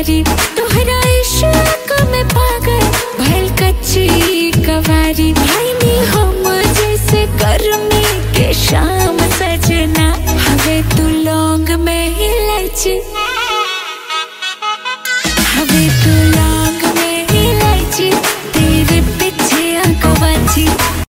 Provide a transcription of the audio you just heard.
प्यारी तोहरा इश्क में पागल भइल कच्ची कवारी भाई नी हम जैसे गर्मी के शाम सजना हवे तू लौंग में इलायची